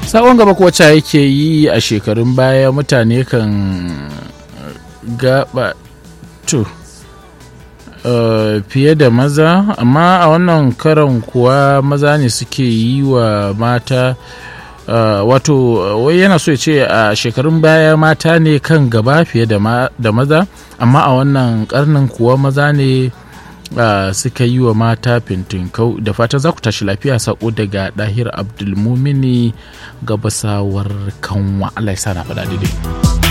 sabon gaba kuwa yake yi a shekarun baya mutane kan gaba to Uh, fiye da maza amma a wannan karan kuwa maza ne suke yi wa mata uh, wato wai yana so ya ce a uh, shekarun baya mata ne kan gaba fiye da, ma, da maza amma a wannan karnin kuwa maza ne suka yi wa mata fintinkau da fatan za ku tashi lafiya sako daga dahir abdulmumini gabasawar kanwa allah ya sa na faɗa daidai